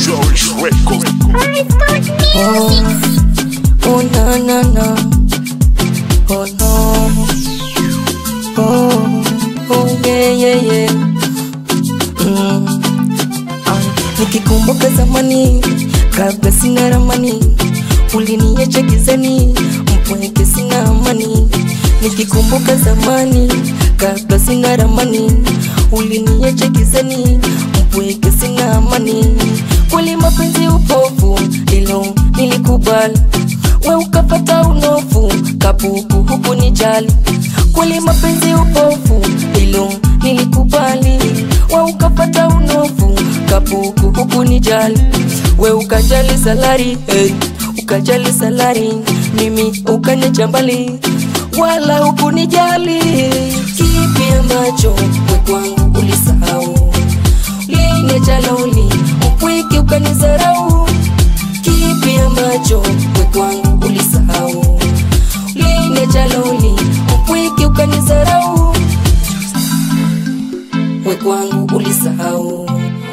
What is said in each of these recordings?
Cherish Records. Oh, oh no no no. Oh no. Oh, oh yeah yeah yeah. Mm. Ah, nikikumbuka zamani kabla sina ramani, uliniacha gizani, mpweke sina amani. Nikikumbuka zamani kabla sina ramani, uliniacha gizani, mpweke sina amani. Kweli mapenzi upofu, ilo nilikubali, we ukapata unofu, kapuku huku nijali. Kweli mapenzi upofu, ilo nilikubali, we ukapata unofu, kapuku huku nijali. We ukajali salari, hey, ukajali salari, mimi ukaniacha mbali, wala hukunijali. Kipi ambacho we kwangu ulisahau? Uliniacha lonely, upweke ukanizarau. Kipi ambacho we kwangu ulisahau? Uliniacha lonely, upweke ukanizarau. We kwangu ulisahau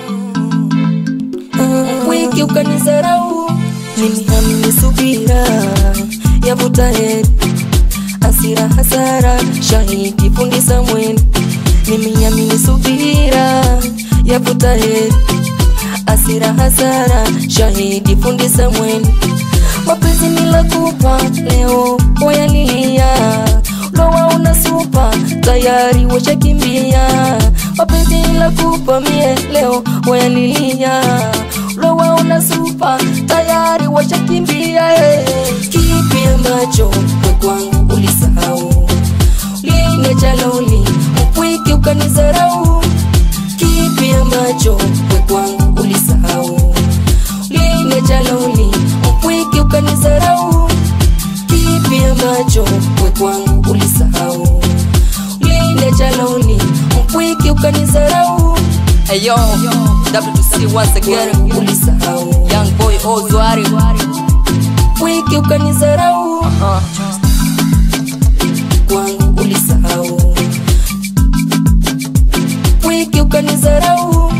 wiki ukanizarau, mimi hamni subira yavuta heri, asira hasara, shahidi fundi Samweli, mimi hamni subira yavuta heri, asira hasara, shahidi fundi Samweli, mapenzi nilakupa leo wayalilia lowa unasupa tayari washakimbia mapenzi nilakupa mie leo wayalilia lowa unasupa tayari washakimbia eh. kipi ambacho we kwangu ulisahau uliniacha loli upweke ukanizarau kipi ambacho we kwangu ulisahau uliniacha loli upweke ukanizarau kipi ambacho we kwangu ulisahau uliniacha loli upweke ukanizarau Hey yo, W2C once again. kwangu ulisahau Young boy Ozwari. upweke ukanizarau Uh, kwangu ulisahau upweke ukanizarau